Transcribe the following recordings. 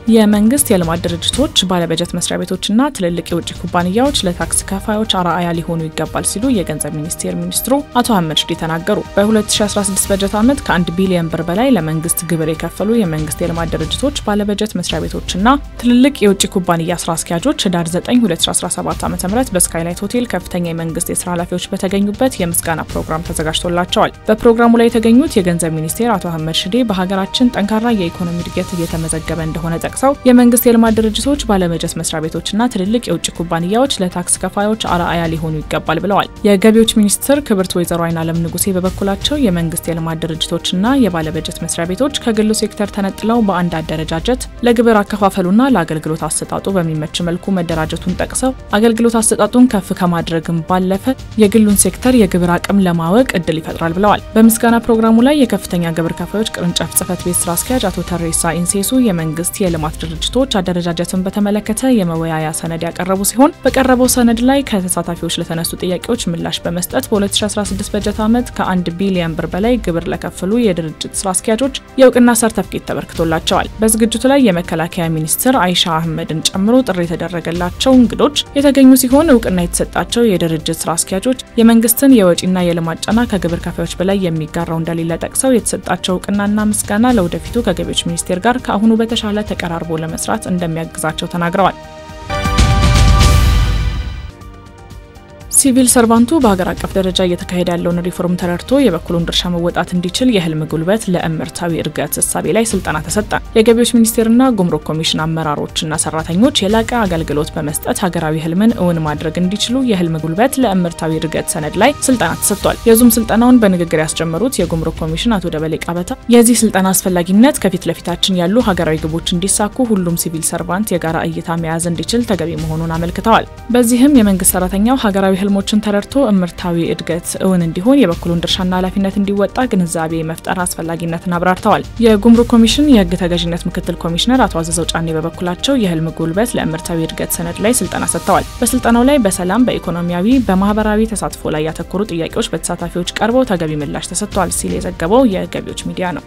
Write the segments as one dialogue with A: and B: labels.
A: የመንግስት የልማት ድርጅቶች ባለበጀት መስሪያ ቤቶችና ትልልቅ የውጭ ኩባንያዎች ለታክስ ከፋዮች አርአያ ሊሆኑ ይገባል ሲሉ የገንዘብ ሚኒስቴር ሚኒስትሩ አቶ አህመድ ሽዴ ተናገሩ። በ2016 በጀት ዓመት ከ1 ቢሊዮን ብር በላይ ለመንግስት ግብር የከፈሉ የመንግስት የልማት ድርጅቶች ባለበጀት መስሪያ ቤቶችና ትልልቅ የውጭ ኩባንያ ስራ አስኪያጆች ህዳር 9 2017 ዓ ም በስካይላይት ሆቴል ከፍተኛ የመንግስት የስራ ኃላፊዎች በተገኙበት የምስጋና ፕሮግራም ተዘጋጅቶላቸዋል። በፕሮግራሙ ላይ የተገኙት የገንዘብ ሚኒስቴር አቶ አህመድ ሽዴ በሀገራችን ጠንካራ የኢኮኖሚ እድገት እየተመዘገበ እንደሆነ ጠቅሰው የመንግስት የልማት ድርጅቶች ባለበጀት መስሪያ ቤቶችና ትልልቅ የውጭ ኩባንያዎች ለታክስ ከፋዮች አርአያ ሊሆኑ ይገባል ብለዋል። የገቢዎች ሚኒስትር ክብርት ወይዘሮ አይናለም ንጉሴ በበኩላቸው የመንግስት የልማት ድርጅቶችና የባለበጀት መስሪያ ቤቶች ከግሉ ሴክተር ተነጥለው በአንድ አደረጃጀት ለግብር አከፋፈሉና ለአገልግሎት አሰጣጡ በሚመች መልኩ መደራጀቱን ጠቅሰው አገልግሎት አሰጣጡን ከፍ ከማድረግም ባለፈ የግሉን ሴክተር የግብር አቅም ለማወቅ እድል ይፈጥራል ብለዋል። በምስጋና ፕሮግራሙ ላይ የከፍተኛ ግብር ከፋዮች ቅርንጫፍ ጽህፈት ቤት ስራ አስኪያጅ አቶ ተሬሳ ኢንሴሱ የመንግስት የልማት ድርጅቶች አደረጃጀትን በተመለከተ የመወያያ ሰነድ ያቀረቡ ሲሆን በቀረበው ሰነድ ላይ ከተሳታፊዎች ለተነሱ ጥያቄዎች ምላሽ በመስጠት በ2016 በጀት ዓመት ከ1 ቢሊዮን ብር በላይ ግብር ለከፈሉ የድርጅት ስራ አስኪያጆች የእውቅና ሰርተፍኬት ተበርክቶላቸዋል። በዝግጅቱ ላይ የመከላከያ ሚኒስትር አይሻ አህመድን ጨምሮ ጥሪ የተደረገላቸው እንግዶች የተገኙ ሲሆን እውቅና የተሰጣቸው የድርጅት ስራ አስኪያጆች የመንግስትን የወጪና የልማት ጫና ከግብር ከፋዮች በላይ የሚጋራው እንደሌለ ጠቅሰው የተሰጣቸው እውቅናና ምስጋና ለወደፊቱ ከገቢዎች ሚኒስቴር ጋር ከአሁኑ በተሻለ ተቀራርቦ ለመስራት እንደሚያግዛቸው ተናግረዋል። ሲቪል ሰርቫንቱ በሀገር አቀፍ ደረጃ እየተካሄደ ያለውን ሪፎርም ተረድቶ የበኩሉን ድርሻ መወጣት እንዲችል የህልም ጉልበት ለእምርታዊ እድገት እሳቤ ላይ ስልጠና ተሰጠ። የገቢዎች ሚኒስቴርና ጉምሩክ ኮሚሽን አመራሮችና ሰራተኞች የላቀ አገልግሎት በመስጠት ሀገራዊ ህልምን እውን ማድረግ እንዲችሉ የህልም ጉልበት ለእምርታዊ እድገት ሰነድ ላይ ስልጠና ተሰጥቷል። የዙም ስልጠናውን በንግግር ያስጀመሩት የጉምሩክ ኮሚሽን አቶ ደበሌ ቃበታ የዚህ ስልጠና አስፈላጊነት ከፊት ለፊታችን ያሉ ሀገራዊ ግቦች እንዲሳኩ ሁሉም ሲቪል ሰርቫንት የጋራ እይታ መያዝ እንዲችል ተገቢ መሆኑን አመልክተዋል። በዚህም የመንግስት ሰራተኛው ሀገራዊ ህልሞችን ተረድቶ እምርታዊ እድገት እውን እንዲሆን የበኩሉን ድርሻና ኃላፊነት እንዲወጣ ግንዛቤ መፍጠር አስፈላጊነትን አብራርተዋል። የጉምሩክ ኮሚሽን የህግ ተገዥነት ምክትል ኮሚሽነር አቶ አዘዘው ጫኔ በበኩላቸው የህልም ጉልበት ለእምርታዊ እድገት ሰነድ ላይ ስልጠና ሰጥተዋል። በስልጠናው ላይ በሰላም በኢኮኖሚያዊ፣ በማህበራዊ ተሳትፎ ላይ ያተኮሩ ጥያቄዎች በተሳታፊዎች ቀርበው ተገቢ ምላሽ ተሰጥተዋል ሲል የዘገበው የገቢዎች ሚዲያ ነው።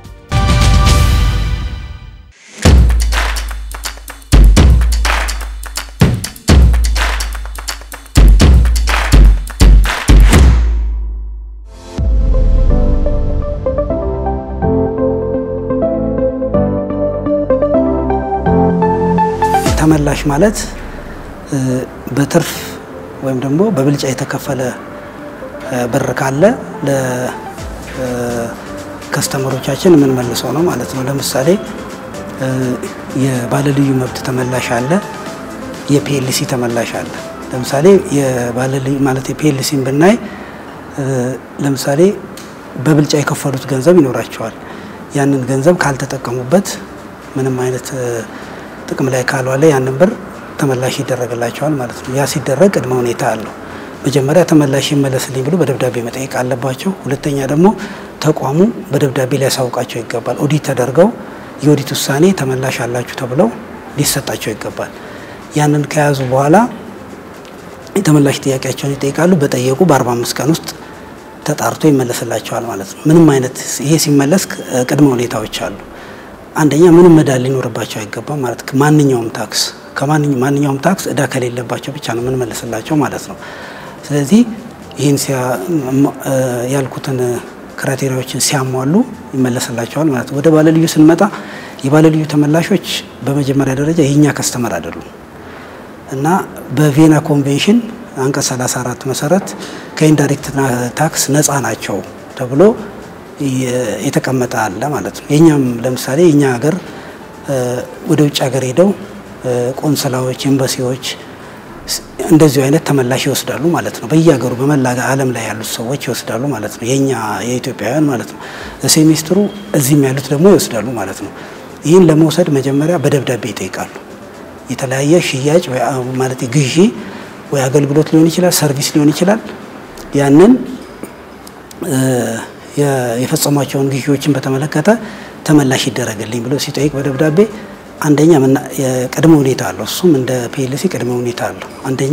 B: ተመላሽ ማለት በትርፍ ወይም ደግሞ በብልጫ የተከፈለ ብር ካለ ለከስተመሮቻችን የምንመልሰው ነው ማለት ነው። ለምሳሌ የባለልዩ መብት ተመላሽ አለ፣ የፒኤልሲ ተመላሽ አለ። ለምሳሌ የባለልዩ ማለት የፒኤልሲን ብናይ ለምሳሌ በብልጫ የከፈሉት ገንዘብ ይኖራቸዋል። ያንን ገንዘብ ካልተጠቀሙበት ምንም አይነት ጥቅም ላይ ካልዋለ ያንን ብር ተመላሽ ይደረግላቸዋል ማለት ነው። ያ ሲደረግ ቅድመ ሁኔታ አለው። መጀመሪያ ተመላሽ ይመለስልኝ ብሎ በደብዳቤ መጠየቅ አለባቸው። ሁለተኛ ደግሞ ተቋሙ በደብዳቤ ሊያሳውቃቸው ይገባል። ኦዲት ተደርገው የኦዲት ውሳኔ ተመላሽ አላችሁ ተብለው ሊሰጣቸው ይገባል። ያንን ከያዙ በኋላ የተመላሽ ጥያቄያቸውን ይጠይቃሉ። በጠየቁ በ45 ቀን ውስጥ ተጣርቶ ይመለስላቸዋል ማለት ነው። ምንም አይነት ይሄ ሲመለስ ቅድመ ሁኔታዎች አሉ። አንደኛ ምንም እዳ ሊኖርባቸው አይገባም ማለት ማንኛውም ታክስ ከማንኛውም ታክስ እዳ ከሌለባቸው ብቻ ነው የምንመልስላቸው ማለት ነው። ስለዚህ ይህን ያልኩትን ክራቴሪያዎችን ሲያሟሉ ይመለስላቸዋል ማለት ነው። ወደ ባለልዩ ስንመጣ የባለልዩ ተመላሾች በመጀመሪያ ደረጃ የእኛ ከስተመር አይደሉም እና በቬና ኮንቬንሽን አንቀጽ 34 መሰረት ከኢንዳይሬክት ታክስ ነፃ ናቸው ተብሎ የተቀመጠ አለ ማለት ነው። የኛም ለምሳሌ የኛ ሀገር ወደ ውጭ ሀገር ሄደው ቆንስላዎች፣ ኤምባሲዎች እንደዚሁ አይነት ተመላሽ ይወስዳሉ ማለት ነው። በየሀገሩ በመላ ዓለም ላይ ያሉት ሰዎች ይወስዳሉ ማለት ነው። የኛ የኢትዮጵያውያን ማለት ነው። ሴሚስትሩ እዚህም ያሉት ደግሞ ይወስዳሉ ማለት ነው። ይህን ለመውሰድ መጀመሪያ በደብዳቤ ይጠይቃሉ። የተለያየ ሽያጭ ማለት ግዢ ወይ አገልግሎት ሊሆን ይችላል፣ ሰርቪስ ሊሆን ይችላል። ያንን የፈጸሟቸውን ግዢዎችን በተመለከተ ተመላሽ ይደረግልኝ ብሎ ሲጠይቅ በደብዳቤ አንደኛ ቅድመ ሁኔታ አለው። እሱም እንደ ፒኤልሲ ቅድመ ሁኔታ አለው። አንደኛ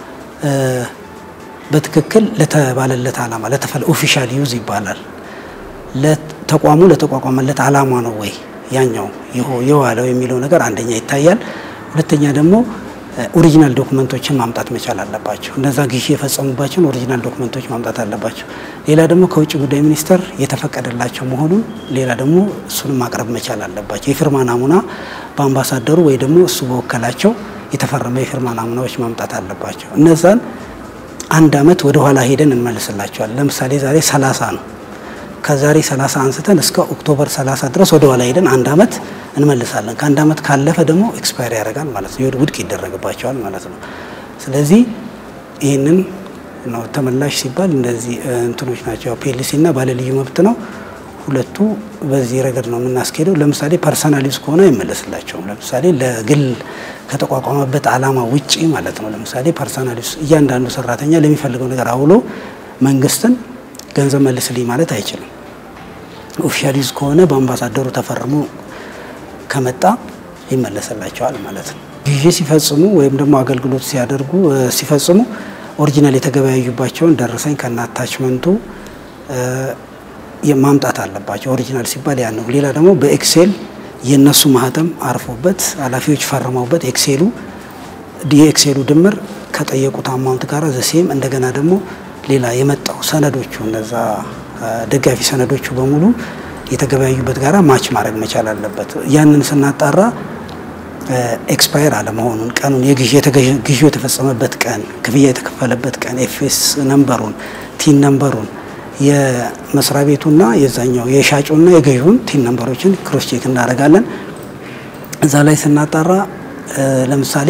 B: በትክክል ለተባለለት ዓላማ ለተፈለ ኦፊሻል ዩዝ ይባላል። ለተቋሙ ለተቋቋመለት ዓላማ ነው ወይ ያኛው የዋለው የሚለው ነገር አንደኛ ይታያል። ሁለተኛ ደግሞ ኦሪጂናል ዶክመንቶችን ማምጣት መቻል አለባቸው። እነዛ ግዢ የፈጸሙባቸውን ኦሪጂናል ዶክመንቶች ማምጣት አለባቸው። ሌላ ደግሞ ከውጭ ጉዳይ ሚኒስቴር የተፈቀደላቸው መሆኑን ሌላ ደግሞ እሱንም ማቅረብ መቻል አለባቸው። የፊርማ ናሙና በአምባሳደሩ ወይ ደግሞ እሱ በወከላቸው የተፈረመ የፊርማ ናሙናዎች ማምጣት አለባቸው። እነዛን አንድ አመት ወደ ኋላ ሄደን እንመልስላቸዋለን። ለምሳሌ ዛሬ 30 ነው። ከዛሬ 30 አንስተን እስከ ኦክቶበር 30 ድረስ ወደ ኋላ ሄደን አንድ አመት እንመልሳለን። ከአንድ አመት ካለፈ ደግሞ ኤክስፓየር ያደርጋል ማለት ነው፣ ውድቅ ይደረግባቸዋል ማለት ነው። ስለዚህ ይህንን ነው ተመላሽ ሲባል እንደዚህ እንትኖች ናቸው። ፒኤልሲ እና ባለልዩ መብት ነው። ሁለቱ በዚህ ረገድ ነው የምናስኬደው። ለምሳሌ ፐርሰናል ዩዝ ከሆነ አይመለስላቸውም። ለምሳሌ ለግል ከተቋቋመበት ዓላማ ውጪ ማለት ነው። ለምሳሌ ፐርሰናል ዩዝ እያንዳንዱ ሰራተኛ ለሚፈልገው ነገር አውሎ መንግስትን ገንዘብ መልስልኝ ማለት አይችልም። ኦፊሻል ዩዝ ከሆነ በአምባሳደሩ ተፈርሞ ከመጣ ይመለስላቸዋል ማለት ነው። ግዢ ሲፈጽሙ ወይም ደግሞ አገልግሎት ሲያደርጉ ሲፈጽሙ ኦሪጂናል የተገበያዩባቸውን ደረሰኝ ከና አታችመንቱ ማምጣት አለባቸው። ኦሪጂናል ሲባል ያ ነው። ሌላ ደግሞ በኤክሴል የነሱ ማህተም አርፎበት ኃላፊዎች ፈርመውበት ኤክሴሉ የኤክሴሉ ድምር ከጠየቁት አማውንት ጋር ዘሴም እንደገና ደግሞ ሌላ የመጣው ሰነዶቹ እነዛ ደጋፊ ሰነዶቹ በሙሉ የተገበያዩበት ጋራ ማች ማድረግ መቻል አለበት። ያንን ስናጣራ ኤክስፓየር አለመሆኑን ቀኑን ግዢው የተፈጸመበት ቀን፣ ክፍያ የተከፈለበት ቀን፣ ኤፍኤስ ነምበሩን፣ ቲን ነምበሩን የመስሪያ ቤቱና የዛኛው የሻጩና የገዢውን ቲን ነምበሮችን ክሮስ ቼክ እናደርጋለን። እዛ ላይ ስናጣራ ለምሳሌ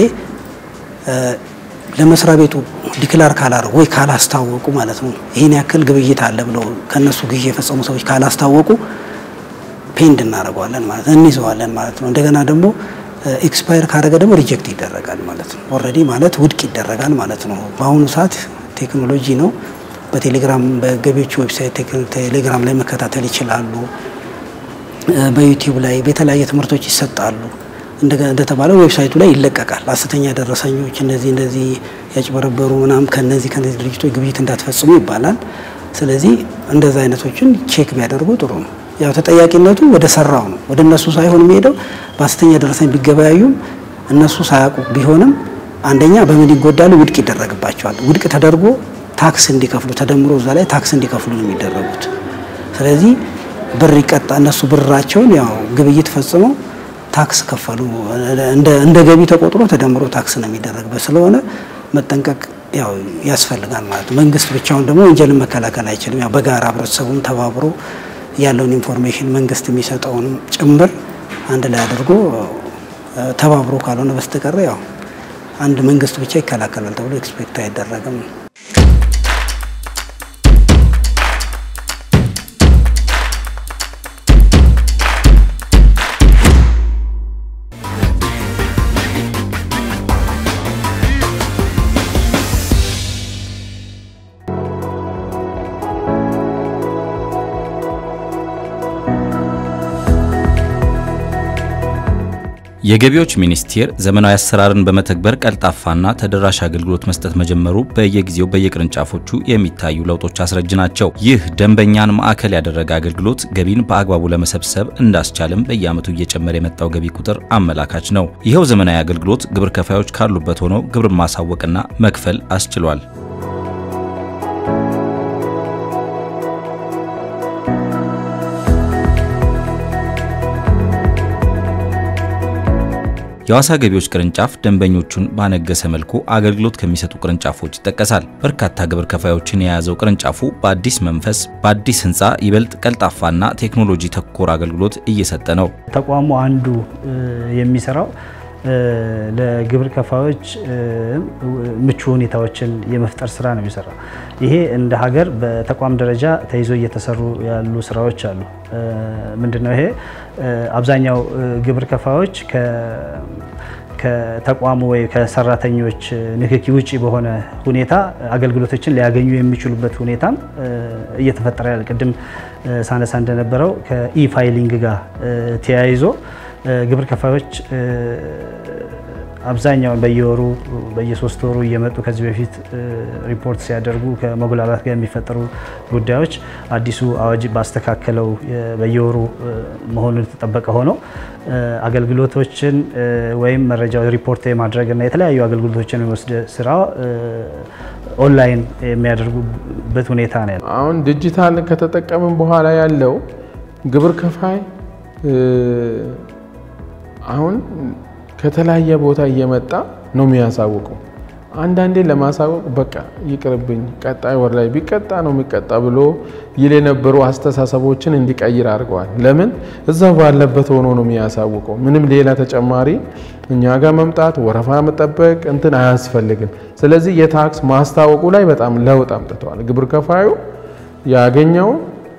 B: ለመስሪያ ቤቱ ዲክላር ካላደረጉ ወይ ካላስታወቁ ማለት ነው ይህን ያክል ግብይት አለ ብለው ከነሱ ግዢ የፈጸሙ ሰዎች ካላስታወቁ ፔንድ እናደርገዋለን ማለት ነው፣ እንይዘዋለን ማለት ነው። እንደገና ደግሞ ኤክስፓየር ካደረገ ደግሞ ሪጀክት ይደረጋል ማለት ነው። ኦልሬዲ ማለት ውድቅ ይደረጋል ማለት ነው። በአሁኑ ሰዓት ቴክኖሎጂ ነው። በቴሌግራም በገቢዎች ዌብሳይት ቴሌግራም ላይ መከታተል ይችላሉ። በዩቲዩብ ላይ በተለያየ ትምህርቶች ይሰጣሉ። እንደተባለው ዌብሳይቱ ላይ ይለቀቃል። ሐሰተኛ ደረሰኞች እነዚህ እንደዚህ ያጭበረበሩ ምናምን ከነዚህ ከነዚህ ድርጅቶች ግብይት እንዳትፈጽሙ ይባላል። ስለዚህ እንደዛ አይነቶችን ቼክ ቢያደርጉ ጥሩ ነው። ያው ተጠያቂነቱ ወደ ሰራው ነው፣ ወደ እነሱ ሳይሆን የሚሄደው በሐሰተኛ ደረሰኝ ቢገበያዩም እነሱ ሳያውቁ ቢሆንም አንደኛ በምን ይጎዳሉ? ውድቅ ይደረግባቸዋል። ውድቅ ተደርጎ ታክስ እንዲከፍሉ ተደምሮ እዛ ላይ ታክስ እንዲከፍሉ ነው የሚደረጉት። ስለዚህ ብር ይቀጣ እነሱ ብራቸውን ያው ግብይት ፈጽመው ታክስ ከፈሉ እንደ ገቢ ተቆጥሮ ተደምሮ ታክስ ነው የሚደረግበት። ስለሆነ መጠንቀቅ ያው ያስፈልጋል ማለት ነው። መንግስት ብቻውን ደግሞ ወንጀልን መከላከል አይችልም። ያው በጋራ ህብረተሰቡም ተባብሮ ያለውን ኢንፎርሜሽን መንግስት የሚሰጠውንም ጭምር አንድ ላይ አድርጎ ተባብሮ ካልሆነ በስተቀር ያው አንድ መንግስት ብቻ ይከላከላል ተብሎ ኤክስፔክት አይደረግም።
C: የገቢዎች ሚኒስቴር ዘመናዊ አሰራርን በመተግበር ቀልጣፋና ተደራሽ አገልግሎት መስጠት መጀመሩ በየጊዜው በየቅርንጫፎቹ የሚታዩ ለውጦች አስረጅ ናቸው። ይህ ደንበኛን ማዕከል ያደረገ አገልግሎት ገቢን በአግባቡ ለመሰብሰብ እንዳስቻልም በየዓመቱ እየጨመረ የመጣው ገቢ ቁጥር አመላካች ነው። ይኸው ዘመናዊ አገልግሎት ግብር ከፋዮች ካሉበት ሆነው ግብርን ማሳወቅና መክፈል አስችሏል። የሐዋሳ ገቢዎች ቅርንጫፍ ደንበኞቹን ባነገሰ መልኩ አገልግሎት ከሚሰጡ ቅርንጫፎች ይጠቀሳል። በርካታ ግብር ከፋዮችን የያዘው ቅርንጫፉ በአዲስ መንፈስ በአዲስ ሕንፃ ይበልጥ ቀልጣፋና ቴክኖሎጂ ተኮር አገልግሎት እየሰጠ ነው።
D: ተቋሙ አንዱ የሚሰራው ለግብር ከፋዮች ምቹ ሁኔታዎችን የመፍጠር ስራ ነው የሚሰራው። ይሄ እንደ ሀገር በተቋም ደረጃ ተይዞ እየተሰሩ ያሉ ስራዎች አሉ። ምንድነው ይሄ? አብዛኛው ግብር ከፋዮች ከተቋሙ ወይ ከሰራተኞች ንክኪ ውጪ በሆነ ሁኔታ አገልግሎቶችን ሊያገኙ የሚችሉበት ሁኔታም እየተፈጠረ ያለ ቅድም ሳነሳ እንደነበረው ከኢፋይሊንግ ጋር ተያይዞ ግብር ከፋዮች አብዛኛውን በየወሩ በየሶስት ወሩ እየመጡ ከዚህ በፊት ሪፖርት ሲያደርጉ ከመጉላላት ጋር የሚፈጠሩ ጉዳዮች አዲሱ አዋጅ ባስተካከለው በየወሩ መሆኑን የተጠበቀ ሆኖ አገልግሎቶችን ወይም መረጃ ሪፖርት የማድረግና የተለያዩ አገልግሎቶችን የወስድ ስራ ኦንላይን የሚያደርጉበት ሁኔታ ነው ያለው።
E: አሁን ዲጂታል ከተጠቀምን በኋላ ያለው ግብር ከፋይ አሁን ከተለያየ ቦታ እየመጣ ነው የሚያሳውቀው። አንዳንዴ ለማሳወቅ በቃ ይቅርብኝ፣ ቀጣይ ወር ላይ ቢቀጣ ነው የሚቀጣ ብሎ ይል የነበሩ አስተሳሰቦችን እንዲቀይር አድርገዋል። ለምን እዛው ባለበት ሆኖ ነው የሚያሳውቀው። ምንም ሌላ ተጨማሪ እኛ ጋር መምጣት ወረፋ መጠበቅ እንትን አያስፈልግም። ስለዚህ የታክስ ማስታወቁ ላይ በጣም ለውጥ አምጥተዋል። ግብር ከፋዩ ያገኘውን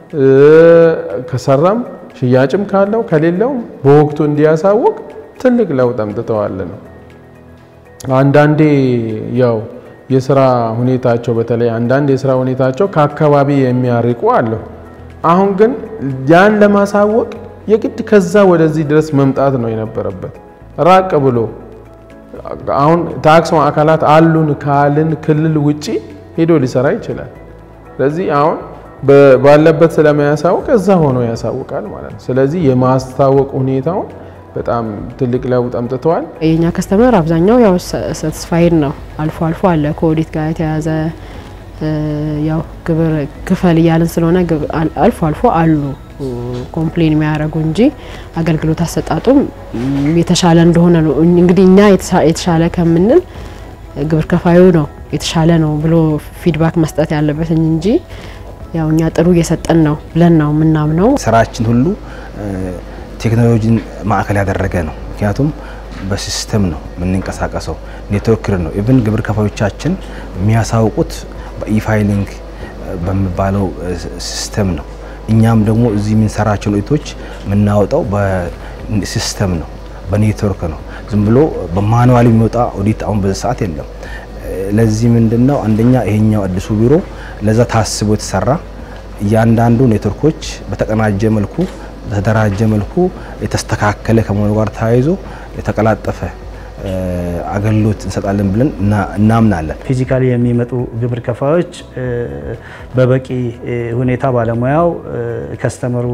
E: ከሰራም ሽያጭም ካለው ከሌለው በወቅቱ እንዲያሳውቅ ትልቅ ለውጥ አምጥተዋል ነው። አንዳንዴ ያው የስራ ሁኔታቸው በተለይ አንዳንድ የስራ ሁኔታቸው ከአካባቢ የሚያርቁ አለው። አሁን ግን ያን ለማሳወቅ የግድ ከዛ ወደዚህ ድረስ መምጣት ነው የነበረበት። ራቅ ብሎ አሁን ታክስ ማዕከላት አሉን ካልን ክልል ውጪ ሄዶ ሊሰራ ይችላል። ስለዚህ አሁን ባለበት ስለማያሳውቅ እዛ ሆኖ ያሳውቃል ማለት ነው። ስለዚህ የማስታወቅ ሁኔታውን በጣም ትልቅ ለውጥ አምጥተዋል።
F: የኛ ከስተመር አብዛኛው ያው ሳቲስፋይድ ነው። አልፎ አልፎ አለ ከኦዲት ጋር የተያዘ ያው ግብር ክፈል እያልን ስለሆነ አልፎ አልፎ አሉ ኮምፕሌን የሚያደርጉ እንጂ አገልግሎት አሰጣጡም የተሻለ እንደሆነ ነው። እንግዲህ እኛ የተሻለ ከምንል ግብር ከፋዩ ነው የተሻለ ነው ብሎ ፊድባክ መስጠት ያለበትኝ እንጂ ያው እኛ ጥሩ እየሰጠን ነው ብለን ነው የምናምነው።
G: ስራችን ሁሉ ቴክኖሎጂን ማዕከል ያደረገ ነው። ምክንያቱም በሲስተም ነው የምንንቀሳቀሰው፣ ኔትወርክ ነው። ኢቭን ግብር ከፋዮቻችን የሚያሳውቁት በኢፋይሊንግ በሚባለው ሲስተም ነው። እኛም ደግሞ እዚህ የምንሰራቸውን ኦዲቶች የምናወጣው በሲስተም ነው፣ በኔትወርክ ነው። ዝም ብሎ በማኑዋል የሚወጣ ኦዲት አሁን በዚህ ሰዓት የለም። ለዚህ ምንድን ነው አንደኛ ይሄኛው አዲሱ ቢሮ ለዛ ታስቦ የተሰራ እያንዳንዱ ኔትወርኮች በተቀናጀ መልኩ በተደራጀ መልኩ የተስተካከለ ከመሆኑ ጋር ተያይዞ የተቀላጠፈ አገልግሎት እንሰጣለን ብለን እናምናለን።
D: ፊዚካሊ የሚመጡ ግብር ከፋዮች በበቂ ሁኔታ ባለሙያው ከስተመሩ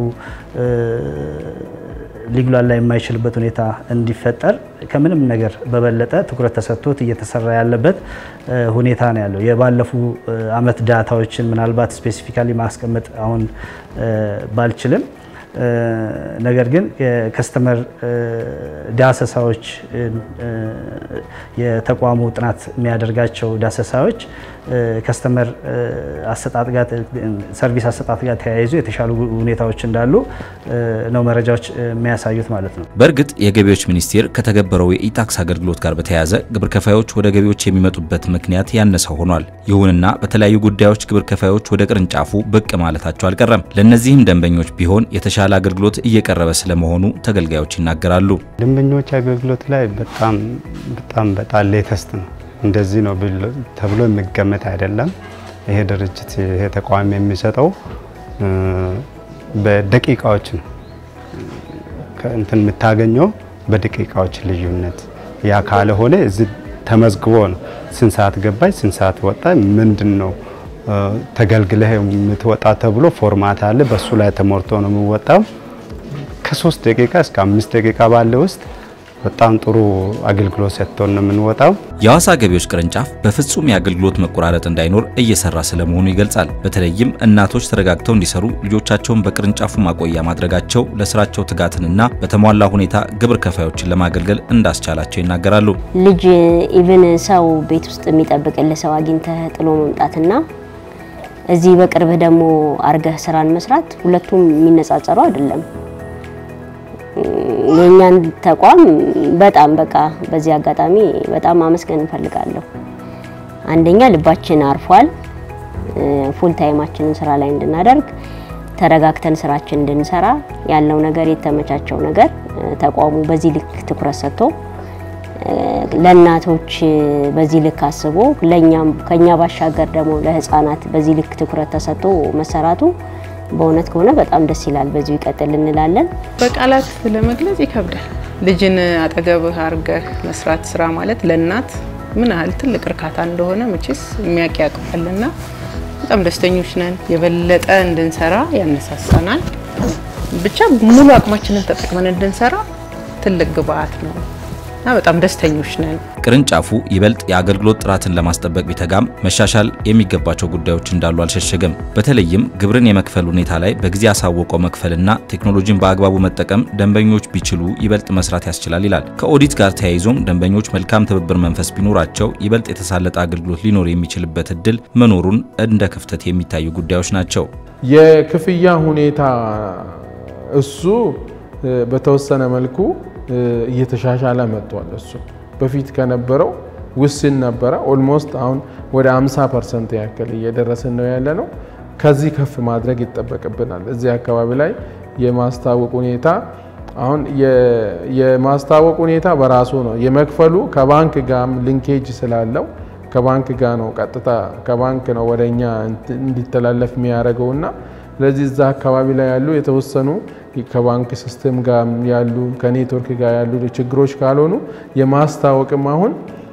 D: ሊጉላላ የማይችልበት ሁኔታ እንዲፈጠር ከምንም ነገር በበለጠ ትኩረት ተሰጥቶት እየተሰራ ያለበት ሁኔታ ነው ያለው። የባለፉ አመት ዳታዎችን ምናልባት ስፔሲፊካሊ ማስቀመጥ አሁን ባልችልም ነገር ግን የከስተመር ዳሰሳዎች የተቋሙ ጥናት የሚያደርጋቸው ዳሰሳዎች ከስተመር አሰጣጥ ጋር ሰርቪስ አሰጣጥ ጋር ተያይዞ የተሻሉ ሁኔታዎች እንዳሉ ነው መረጃዎች የሚያሳዩት ማለት ነው።
C: በእርግጥ የገቢዎች ሚኒስቴር ከተገበረው የኢታክስ አገልግሎት ጋር በተያያዘ ግብር ከፋዮች ወደ ገቢዎች የሚመጡበት ምክንያት ያነሰ ሆኗል። ይሁንና በተለያዩ ጉዳዮች ግብር ከፋዮች ወደ ቅርንጫፉ ብቅ ማለታቸው አልቀረም። ለእነዚህም ደንበኞች ቢሆን የተሻለ አገልግሎት እየቀረበ ስለመሆኑ ተገልጋዮች ይናገራሉ።
H: ደንበኞች አገልግሎት ላይ በጣም በጣም በጣም ሌተስት ነው። እንደዚህ ነው ተብሎ የሚገመት አይደለም። ይሄ ድርጅት ይሄ ተቋም የሚሰጠው በደቂቃዎች ነው እንትን የምታገኘው በደቂቃዎች ልዩነት። ያ ካልሆነ እዚህ ተመዝግቦ ነው ስንት ሰዓት ገባች፣ ስንት ሰዓት ወጣ፣ ምንድን ነው ተገልግለህ የምትወጣ ተብሎ ፎርማት አለ። በሱ ላይ ተሞርቶ ነው የሚወጣው። ከሶስት ደቂቃ እስከ አምስት ደቂቃ ባለ ውስጥ በጣም ጥሩ አገልግሎት ሰጥቶን ነው የምንወጣው።
C: የሐዋሳ ገቢዎች ቅርንጫፍ በፍጹም የአገልግሎት መቆራረጥ እንዳይኖር እየሰራ ስለመሆኑ ይገልጻል። በተለይም እናቶች ተረጋግተው እንዲሰሩ ልጆቻቸውን በቅርንጫፉ ማቆያ ማድረጋቸው ለስራቸው ትጋትንና በተሟላ ሁኔታ ግብር ከፋዮችን ለማገልገል እንዳስቻላቸው ይናገራሉ።
I: ልጅ ኢቭን ሰው ቤት ውስጥ የሚጠብቅልህ ሰው አግኝተህ ጥሎ መምጣትና እዚህ በቅርብህ ደግሞ አርገህ ስራን መስራት ሁለቱም የሚነጻጸሩ አይደለም። የእኛን ተቋም በጣም በቃ በዚህ አጋጣሚ በጣም ማመስገን እንፈልጋለሁ። አንደኛ ልባችን አርፏል። ፉል ታይማችንን ስራ ላይ እንድናደርግ ተረጋግተን ስራችን እንድንሰራ ያለው ነገር የተመቻቸው ነገር ተቋሙ በዚህ ልክ ትኩረት ሰጥቶ ለእናቶች በዚህ ልክ አስቦ ለኛም ከኛ ባሻገር ደግሞ ለህፃናት በዚህ ልክ ትኩረት ተሰጥቶ መሰራቱ በእውነት ከሆነ በጣም ደስ ይላል። በዚሁ ይቀጥል እንላለን።
J: በቃላት ለመግለጽ ይከብዳል። ልጅን አጠገብህ አድርገህ መስራት ስራ ማለት ለእናት ምን ያህል ትልቅ እርካታ እንደሆነ መቼስ የሚያውቅ ያውቀዋልና በጣም ደስተኞች ነን። የበለጠ እንድንሰራ ያነሳሳናል። ብቻ ሙሉ አቅማችንን ተጠቅመን እንድንሰራ ትልቅ ግብአት ነው እና በጣም ደስተኞች ነን።
C: ቅርንጫፉ ይበልጥ የአገልግሎት ጥራትን ለማስጠበቅ ቢተጋም መሻሻል የሚገባቸው ጉዳዮች እንዳሉ አልሸሸገም። በተለይም ግብርን የመክፈል ሁኔታ ላይ በጊዜ አሳውቀው መክፈልና ቴክኖሎጂን በአግባቡ መጠቀም ደንበኞች ቢችሉ ይበልጥ መስራት ያስችላል ይላል። ከኦዲት ጋር ተያይዞም ደንበኞች መልካም ትብብር መንፈስ ቢኖራቸው ይበልጥ የተሳለጠ አገልግሎት ሊኖር የሚችልበት እድል መኖሩን እንደ ክፍተት የሚታዩ ጉዳዮች ናቸው።
E: የክፍያ ሁኔታ እሱ በተወሰነ መልኩ እየተሻሻለ መጥቷል። እሱ በፊት ከነበረው ውስን ነበረ። ኦልሞስት አሁን ወደ 50 ፐርሰንት ያክል እየደረስን ነው ያለ ነው። ከዚህ ከፍ ማድረግ ይጠበቅብናል። እዚህ አካባቢ ላይ የማስታወቅ ሁኔታ አሁን የማስታወቅ ሁኔታ በራሱ ነው የመክፈሉ ከባንክ ጋርም ሊንኬጅ ስላለው ከባንክ ጋር ነው ቀጥታ ከባንክ ነው ወደ እኛ እንዲተላለፍ የሚያደርገው እና ስለዚህ እዛ አካባቢ ላይ ያሉ የተወሰኑ ከባንክ ሲስተም ጋር ያሉ ከኔትወርክ ጋር ያሉ ችግሮች ካልሆኑ የማስታወቅም አሁን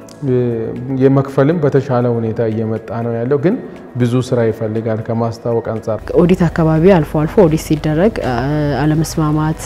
E: የመክፈልም በተሻለ ሁኔታ እየመጣ ነው ያለው። ግን ብዙ ስራ ይፈልጋል ከማስታወቅ አንጻር።
F: ኦዲት አካባቢ አልፎ አልፎ ኦዲት ሲደረግ አለመስማማት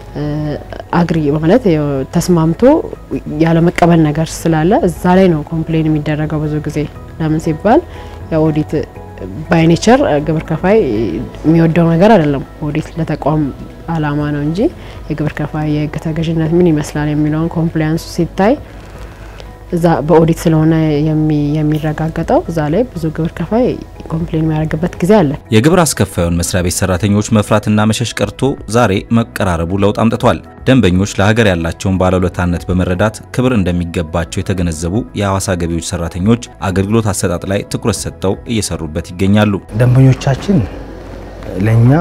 F: አግሪ ማለት ተስማምቶ ያለመቀበል ነገር ስላለ እዛ ላይ ነው ኮምፕሌን የሚደረገው ብዙ ጊዜ። ለምን ሲባል የኦዲት ባይ ኔቸር ግብር ከፋይ የሚወደው ነገር አይደለም። ኦዲት ለተቋም አላማ ነው እንጂ የግብር ከፋይ የህግ ተገዥነት ምን ይመስላል የሚለውን ኮምፕላያንሱ ሲታይ እዛ በኦዲት ስለሆነ የሚረጋገጠው እዛ ላይ ብዙ ግብር ከፋይ ኮምፕሌን የሚያደርግበት ጊዜ አለ።
C: የግብር አስከፋዩን መስሪያ ቤት ሰራተኞች መፍራትና መሸሽ ቀርቶ ዛሬ መቀራረቡ ለውጥ አምጥቷል። ደንበኞች ለሀገር ያላቸውን ባለውለታነት በመረዳት ክብር እንደሚገባቸው የተገነዘቡ የሐዋሳ ገቢዎች ሰራተኞች አገልግሎት አሰጣጥ ላይ ትኩረት ሰጥተው እየሰሩበት ይገኛሉ።
G: ደንበኞቻችን ለእኛ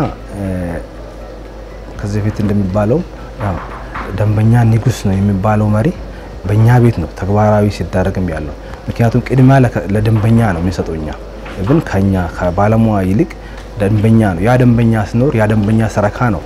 G: ከዚህ በፊት እንደሚባለው ደንበኛ ንጉስ ነው የሚባለው መሪ በእኛ ቤት ነው ተግባራዊ ሲዳረግም ያለው። ምክንያቱም ቅድሚያ ለደንበኛ ነው የሚሰጠው እኛ ግን ከኛ ከባለሙያ ይልቅ ደንበኛ ነው። ያ ደንበኛ ሲኖር ያ ደንበኛ ሰረካ ነው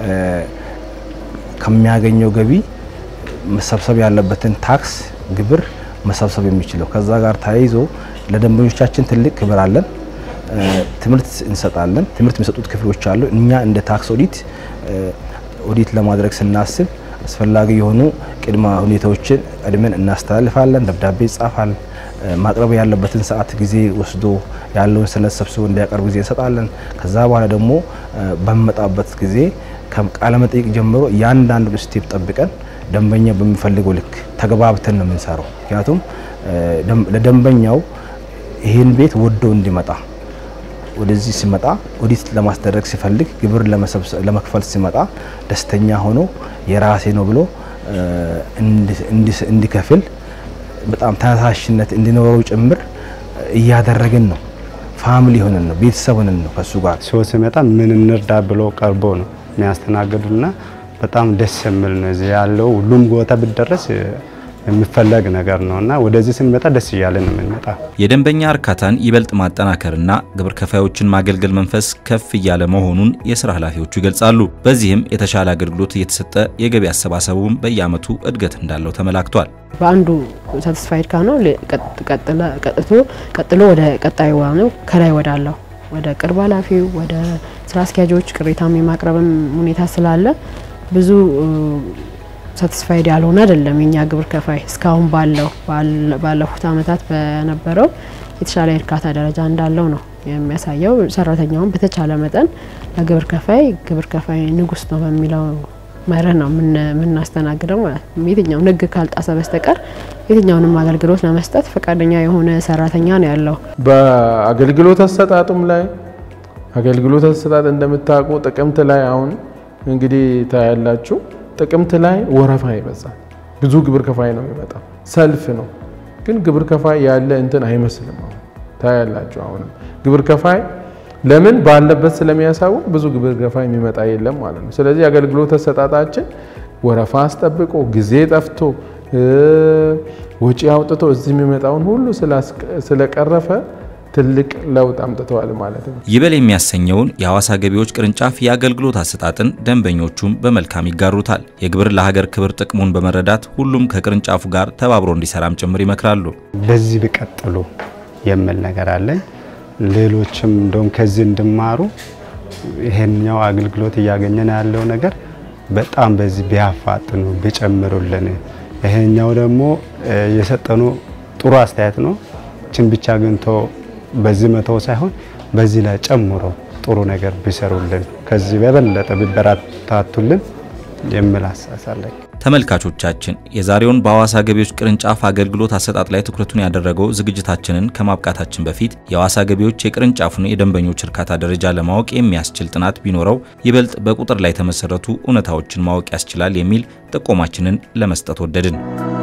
G: ከሚያገኘው ገቢ መሰብሰብ ያለበትን ታክስ ግብር መሰብሰብ የሚችለው። ከዛ ጋር ተያይዞ ለደንበኞቻችን ትልቅ ክብር አለን። ትምህርት እንሰጣለን። ትምህርት የሚሰጡት ክፍሎች አሉ። እኛ እንደ ታክስ ኦዲት ኦዲት ለማድረግ ስናስብ አስፈላጊ የሆኑ ቅድመ ሁኔታዎችን ቀድመን እናስተላልፋለን። ደብዳቤ ይጻፋል። ማቅረብ ያለበትን ሰዓት ጊዜ ወስዶ ያለውን ሰነድ ሰብስቦ እንዲያቀርብ ጊዜ እንሰጣለን። ከዛ በኋላ ደግሞ በሚመጣበት ጊዜ ከቃለ መጠይቅ ጀምሮ እያንዳንዱን ስቴፕ ጠብቀን ደንበኛ በሚፈልገው ልክ ተግባብተን ነው የምንሰራው። ምክንያቱም ለደንበኛው ይህን ቤት ወዶ እንዲመጣ ወደዚህ ሲመጣ ኦዲት ለማስደረግ ሲፈልግ ግብር ለመክፈል ሲመጣ ደስተኛ ሆኖ የራሴ ነው ብሎ እንዲከፍል በጣም ተነሳሽነት እንዲኖረው ጭምር እያደረግን ነው። ፋሚሊ ሆነን ነው፣ ቤተሰብ ሆነን ነው ከሱ ጋር
H: ሰው ሲመጣ ምን እንርዳ ብሎ ቀርቦ ነው የሚያስተናግዱና በጣም ደስ የሚል ነው። እዚህ ያለው ሁሉም ቦታ ብደረስ የሚፈለግ ነገር ነው እና ወደዚህ ስንመጣ ደስ እያለ ነው የምንመጣ።
C: የደንበኛ እርካታን ይበልጥ ማጠናከርና ግብር ከፋዮችን ማገልገል መንፈስ ከፍ እያለ መሆኑን የስራ ኃላፊዎቹ ይገልጻሉ። በዚህም የተሻለ አገልግሎት እየተሰጠ የገቢ አሰባሰቡም በየዓመቱ እድገት እንዳለው ተመላክቷል።
F: በአንዱ ሳቲስፋይድ ካነው ቀጥቶ ቀጥሎ ወደ ቀጣዩ ነው ከላይ ወዳለው ወደ ቅርብ ኃላፊው ወደ ስራ አስኪያጆች ቅሬታም የማቅረብም ሁኔታ ስላለ ብዙ ሳቲስፋይድ ያልሆነ አይደለም የኛ ግብር ከፋይ እስካሁን ባለው ባለፉት አመታት በነበረው የተሻለ የእርካታ ደረጃ እንዳለው ነው የሚያሳየው። ሰራተኛውን በተቻለ መጠን ለግብር ከፋይ ግብር ከፋይ ንጉስ ነው በሚለው መርህ ነው የምናስተናግደው ማለት ነው። የትኛውን ሕግ ካልጣሰ በስተቀር የትኛውንም አገልግሎት ለመስጠት ፈቃደኛ የሆነ ሰራተኛ ነው ያለው።
E: በአገልግሎት አሰጣጡም ላይ አገልግሎት አሰጣጥ እንደምታውቁ ጥቅምት ላይ አሁን እንግዲህ ታያላችሁ ጥቅምት ላይ ወረፋ ይበዛል። ብዙ ግብር ከፋይ ነው የሚመጣው። ሰልፍ ነው ግን ግብር ከፋይ ያለ እንትን አይመስልም። አሁን ታያላችሁ። አሁንም ግብር ከፋይ ለምን ባለበት ስለሚያሳውቅ ብዙ ግብር ከፋይ የሚመጣ የለም ማለት ነው። ስለዚህ አገልግሎት አሰጣጣችን ወረፋ አስጠብቆ ጊዜ ጠፍቶ ወጪ አውጥቶ እዚህ የሚመጣውን ሁሉ ስለቀረፈ ትልቅ ለውጥ አምጥተዋል ማለት ነው።
C: ይበል የሚያሰኘውን የሐዋሳ ገቢዎች ቅርንጫፍ የአገልግሎት አሰጣጥን ደንበኞቹም በመልካም ይጋሩታል። የግብር ለሀገር ክብር ጥቅሙን በመረዳት ሁሉም ከቅርንጫፉ ጋር ተባብሮ እንዲሰራም ጭምር ይመክራሉ።
H: በዚህ ቢቀጥሉ የሚል ነገር አለኝ። ሌሎችም እንደውም ከዚህ እንዲማሩ ይሄኛው አገልግሎት እያገኘን ያለው ነገር በጣም በዚህ ቢያፋጥኑ ቢጨምሩልን፣ ይሄኛው ደግሞ የሰጠኑ ጥሩ አስተያየት ነው። ችን ብቻ አግኝቶ በዚህ መተው ሳይሆን በዚህ ላይ ጨምሮ ጥሩ ነገር ቢሰሩልን ከዚህ በበለጠ ቢበረታቱልን የሚል አሳሳለኝ።
C: ተመልካቾቻችን የዛሬውን በሐዋሳ ገቢዎች ቅርንጫፍ አገልግሎት አሰጣጥ ላይ ትኩረቱን ያደረገው ዝግጅታችንን ከማብቃታችን በፊት የሐዋሳ ገቢዎች የቅርንጫፉን የደንበኞች እርካታ ደረጃ ለማወቅ የሚያስችል ጥናት ቢኖረው ይበልጥ በቁጥር ላይ የተመሰረቱ እውነታዎችን ማወቅ ያስችላል የሚል ጥቆማችንን ለመስጠት ወደድን።